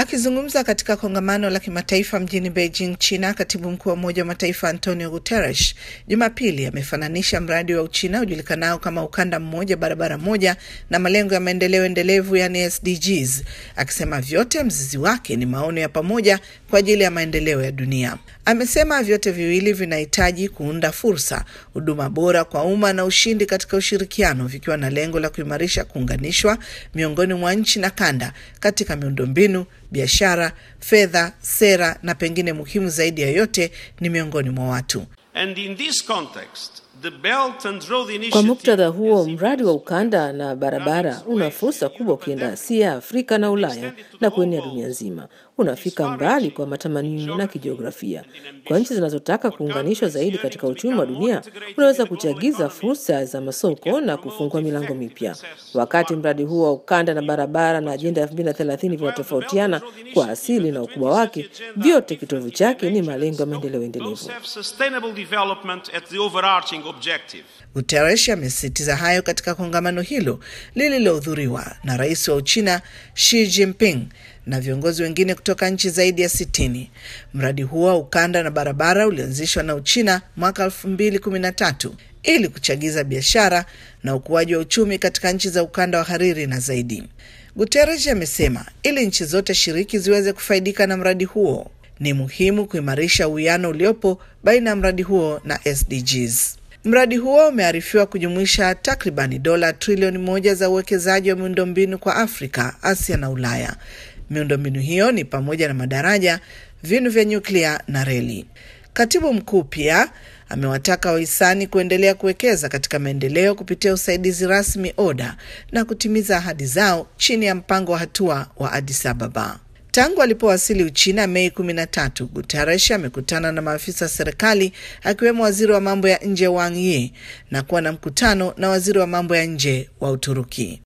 Akizungumza katika kongamano la kimataifa mjini Beijing, China, katibu mkuu wa Umoja wa Mataifa Antonio Guterres Jumapili amefananisha mradi wa Uchina ujulikanao kama ukanda mmoja barabara moja na malengo ya maendeleo endelevu yani SDGs, akisema vyote mzizi wake ni maono ya pamoja kwa ajili ya maendeleo ya dunia. Amesema vyote viwili vinahitaji kuunda fursa, huduma bora kwa umma na ushindi katika ushirikiano, vikiwa na lengo la kuimarisha kuunganishwa miongoni mwa nchi na kanda katika miundombinu, biashara, fedha, sera na pengine muhimu zaidi ya yote ni miongoni mwa watu. And in this context, the Belt and Road Kwa Initiative muktadha huo, mradi wa ukanda na barabara una fursa kubwa ukienda Asia, Afrika na Ulaya na kuenea dunia nzima. Unafika mbali kwa matamanio na kijiografia. Kwa nchi zinazotaka kuunganishwa zaidi katika uchumi wa dunia, unaweza kuchagiza fursa za masoko na kufungua milango mipya. Wakati mradi huo wa ukanda na barabara na ajenda ya 2030 vinatofautiana kwa asili na ukubwa wake, vyote kitovu chake ni malengo ya maendeleo endelevu. both have sustainable development at the overarching objective. Guterres amesisitiza hayo katika kongamano hilo lililohudhuriwa na rais wa Uchina Xi Jinping na viongozi wengine kutoka nchi zaidi ya sitini. Mradi huo wa ukanda na barabara ulianzishwa na Uchina mwaka 2013 ili kuchagiza biashara na ukuaji wa uchumi katika nchi za ukanda wa hariri na zaidi. Guterres amesema ili nchi zote shiriki ziweze kufaidika na mradi huo, ni muhimu kuimarisha uwiano uliopo baina ya mradi huo na SDGs. Mradi huo umearifiwa kujumuisha takribani dola trilioni moja za uwekezaji wa miundombinu kwa Afrika, Asia na Ulaya. Miundombinu hiyo ni pamoja na madaraja, vinu vya nyuklia na reli. Katibu mkuu pia amewataka wahisani kuendelea kuwekeza katika maendeleo kupitia usaidizi rasmi ODA na kutimiza ahadi zao chini ya mpango wa hatua wa Addis Ababa. Tangu alipowasili Uchina Mei 13, Guterres amekutana na maafisa wa serikali akiwemo waziri wa mambo ya nje Wang Yi na kuwa na mkutano na waziri wa mambo ya nje wa Uturuki.